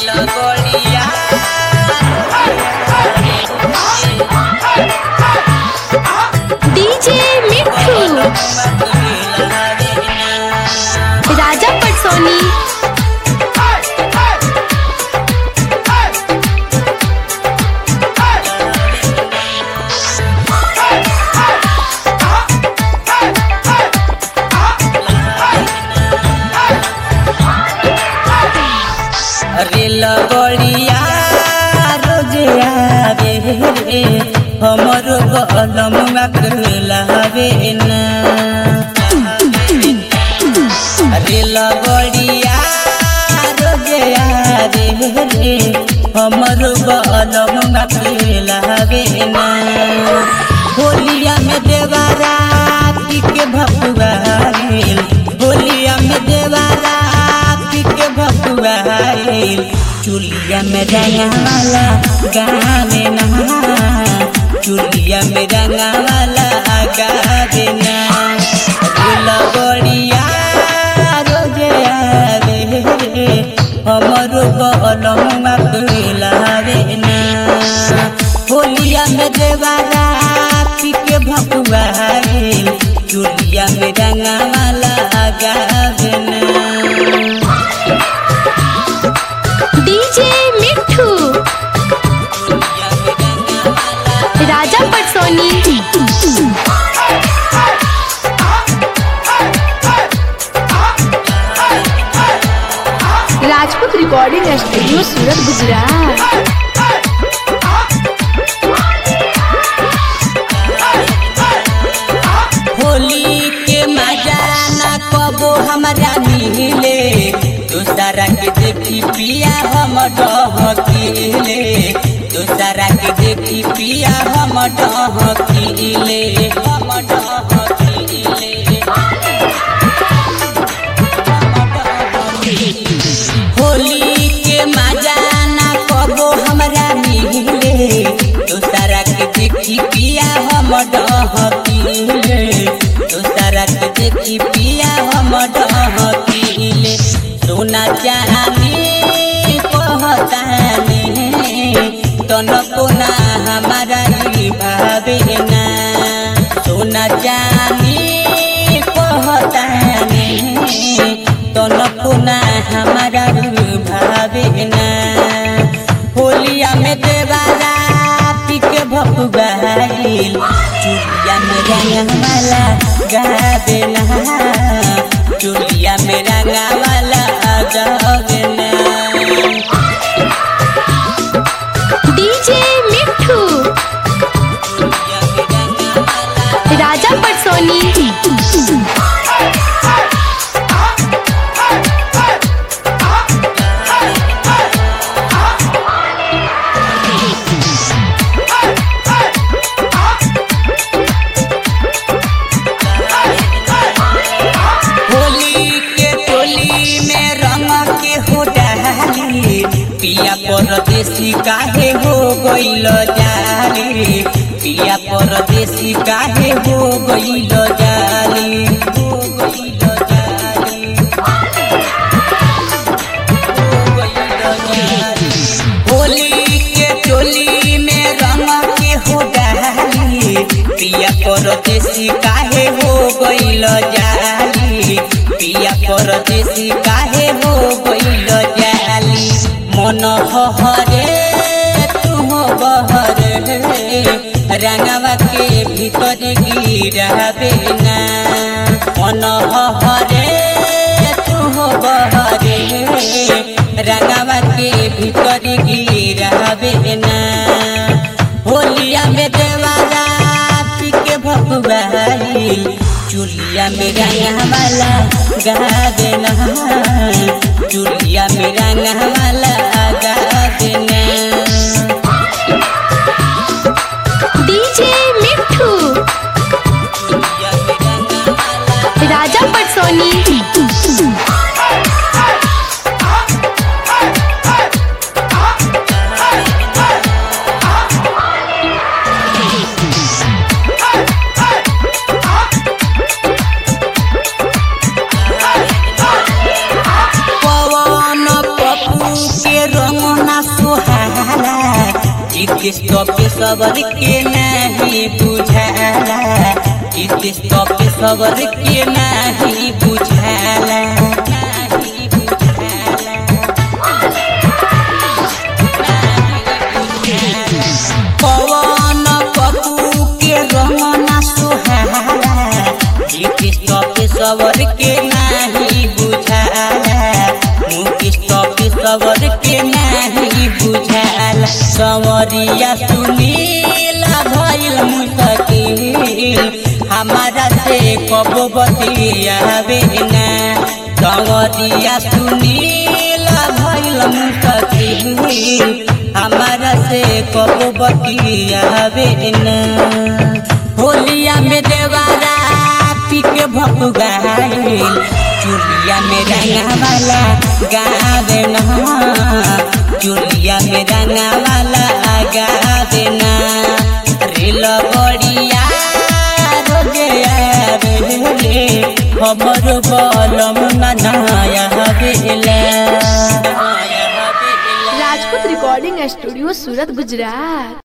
लगोड़िया DJ Mithu Raja पटसोनी अरे लगोड़िया रोजे आवे रे हमरो कलम लावे ना अरे लगोड़िया रोजे आवे रे हमरो कलम लावे ना होलिया में देवारा के भगवा होलिया में देवारा के भगवा चुलिया में रंगा वाला गावे ना चुलिया में रंगा वाला गावे ना लगोड़िया रोजे आवे रे हमरो कलम लावे ना होलिया में देवारा के भगवा चुलिया में रंगा वाला गावे ना DJ Mithu Raja Patsoni Rajput recording studio Surat Gujarat Holi के मजा न कबो हमरा मिले दूसरा के देखी पिया हम डहकीले दूसरा के देखी पिया हम डहकीले हम डहकीले होली के मजा न कबो हमरा मिले दूसरा के देखी पिया हम डहकीले दूसरा के देखी पिया हम डहकीले सोना चाहनी कहतानी तनको ना हमारा ई भावे ना सोना चाहनी कहतानी तनको ना हमारा भावे ना होलिया में देवारा पिके भपुगाइल चुलिया में रंगा वाला गावे ना चुलिया में रंगा वाला गावे ना डीजे मिठू राजा पटसोनी होली के टोली में रंग के हो डाली पिया परदेसी काहे हो गइल जाली पिया परदेसी काहे हो गइल जाली हो गइल जाली हो गइल जाली होली के टोली में रंग के हो डाली पिया परदेसी काहे हो गइल जाली पिया परदेसी काहे हो गइल जाली मन हरे तू बहरे रंगवा के भीतर गिराबे ना मन हरे तू बहरे रंगवा के भीतर गिराबे ना होलिया में देवारा पिके भगवाई चुलिया में रंगा वाला गा देना चुलिया में रंगा वाला गा देना डीजे मिठू चुलिया में रंगा वाला राजा पटसोनी पवन पप्पू किस्त पे सबर के नहीं बुझाला किस्त पे सबर के नहीं बुझाला नहीं बुझाला पवन पप्पू के रमना सुहारा ई किस्त पे सबर के नहीं बुझाला किस्त पे सबर के नहीं बुझाला सवरिया सुनीला भइल मुस्तकिल हमारा से कब बतियावे ना सवरिया सुनीला भइल मुस्तकिल हमारा से कब बतियावे ना होलिया में देवारा पी के भपुगाइल चुलिया में रंगा वाला गावे ना चुलिया में रंगा वाला गावे ना रेल बड़िया रोजे आवेले हमर बलम ना नया बेला राजपूत रिकॉर्डिंग स्टूडियो सूरत गुजरात